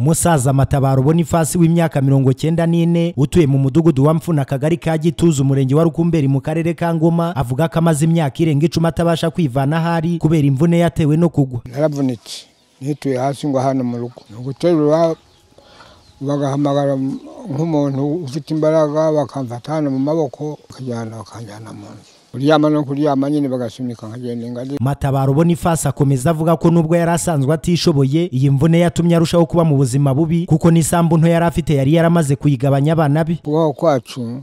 umusaza matabaro bonifasi w'imyaka mirongo cyenda n'ine utuye mu mudugudu wa mfuna akagari ka gituza umurenge wa rukumberi mu karere ka ngoma avuga ko amaze imyaka irenga icumi atabasha kwivana ahari kubera imvune yatewe no kugwa naravunitse nituye hasi ngo hano mu rugo ni uguterura bagahamagara nk'umuntu ufite imbaraga bakamfata hano mu maboko bakajyana bakanjyana mu nzu kuryama no kuryama nyine bagasunika nkagenda ingazi matabaro bonifasi akomeza avuga ko nubwo yari asanzwe atishoboye iyi mvune yatumye arushaho kuba mu buzima bubi kuko n'isambu nto yari afite yari yaramaze kuyigabanya abana be kubaho kwacu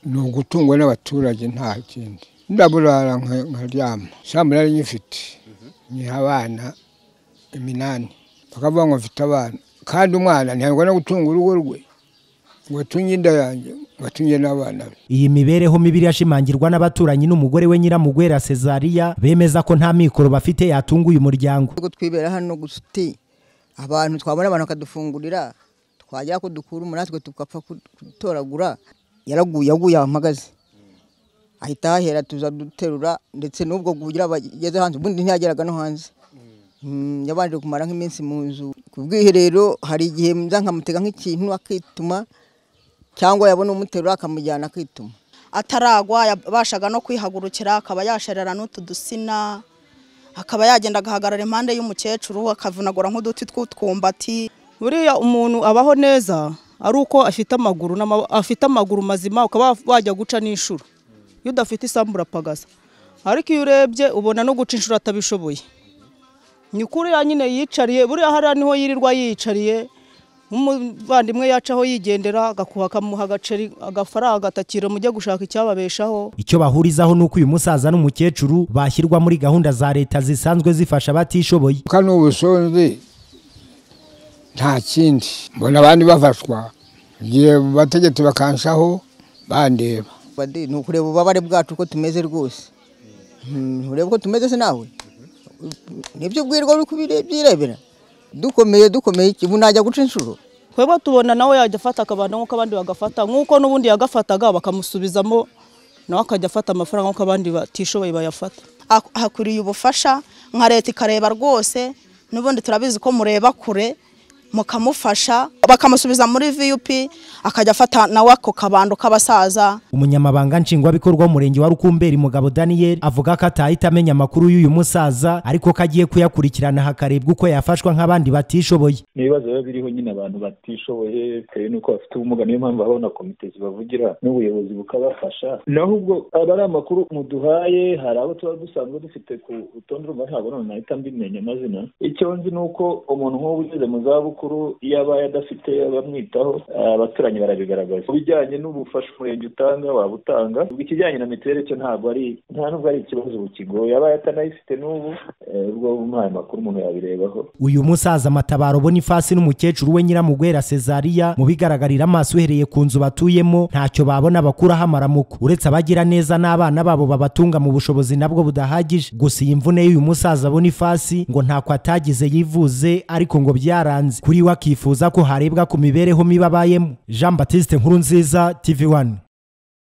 ni ugutungwa n'abaturage nta kindi ndaburara nka- nkaryama sambu nari nyifite nyiha abana iminani bakavuga ngo mfite abana kandi umwana ntabwo no gutunga urugo rwe ngo atunge inda yanjye ngo atunge n'abana be iyi mibereho mibi irashimangirwa n'abaturanyi n'umugore we nyiramugwera Cesariya bemeza ko nta mikoro bafite yatunga uyu muryango ubwo twibera hano gusa uti abantu twabona abantu bakadufungurira twagera ko dukura umunatwe tugapfa ku- kudutoragura yaraguye aguye ahamagaze ahita ahera tuza duterura ndetse n'ubwo kugira bageze hanze ubundi ntiyageraga no hanze Mm, yabanje kumara nk'iminsi mu nzu ku bwiherero hari igihe nza nkamutega nk'ikintu akituma cyangwa yabona umuterura akamujyana akituma ataragwa yabashaga no kwihagurukira akaba yasherera n'utu dusina akaba yagenda agahagarara impande y'umukecuru akavunagura nk'uduti tw'utwumbati buriya umuntu abaho neza ari uko afite amaguru n'ama- afite amaguru mazima ukaba wajya guca n'inshuro iyo udafite isambu urapagasa ariko iyo urebye ubona no guca inshuro atabishoboye ni ukuri ya nyine yicariye buriya hariya niho yirirwa yiyicariye nk'umuvandimwe yacaho yigendera agakuha akamuha agaceri agafaranga atakira mujye gushaka icyababeshaho icyo bahurizaho ni uko uyu musaza n'umukecuru bashyirwa muri gahunda za leta zisanzwe zifasha abatishoboye kano ubusonzi nta kindi mbona abandi bafashwa igihe bategetsi bakanshaho bandeba Badi, ni ukureba ububabare bwacu uko tumeze rwose Mm, ureba uko tumeze se nawe nibyo ubwirwa uri kubyirebera dukomeye dukomeye iki? ubu najya guca inshuro twebwe tubona nawe yajya afata akabanda nk'uko abandi bagafata nk'uko n'ubundi yagafataga bakamusubizamo nawe akajya afata amafaranga nk'uko abandi batishoboye bayafata Ah- ahakuriye ubufasha nka leta ikareba rwose n'ubundi turabizi ko mureba kure mukamufasha bakamusubiza muri vup akajya afata nawe ako kabando k'abasaza umunyamabanga nshingwabikorwa w'umurenge wa rukumberi mugabo daniyeli avuga ko atahita amenya amakuru y'uyu musaza ariko ko agiye kuyakurikirana hakarebwa uko yafashwa nk'abandi batishoboye n'ibibazo biba biriho nyine abantu batishoboye bitewe n'uko bafite ubumuga niyo mpamvu habaho na komite zibavugira n'ubuyobozi bukabafasha naho ubwo aba ari amakuru muduhaye hari abo tuba dusanzwe dufite ku rutonde rumwe ntabwo none nahita mbimenya amazina icyo nzi ni uko umuntu nk'ubu ugeze mu zabukuru iyo abaye adafite abamwitaho eh, abaturanyi barabigaragaza ku bijyanye n'ubufasha umurenge utanga waba utanga ubwo ikijyanye na mituweli cyo ntabwo ari nta n'ubwo ari ikibazo kigoye abaye atanayifite n'ubu eh, ubwo umuhaye amakuru umuntu yabirebaho uyu musaza matabaro bonifasi n'umukecuru we nyiramugwera Cesariya mu bigaragarira amaso uhereye ku nzu batuyemo ntacyo babona bakuraho amaramuko uretse abagira neza n'abana babo babatunga mu bushobozi nabwo budahagije gusa iyi mvune y'uyu musaza bonifasi ngo ntako atagize yivuze ariko ngo byaranze kuri we akifuza ko harebwa ku mibereho mibi abayemo jean batiste nkuru nziza tv one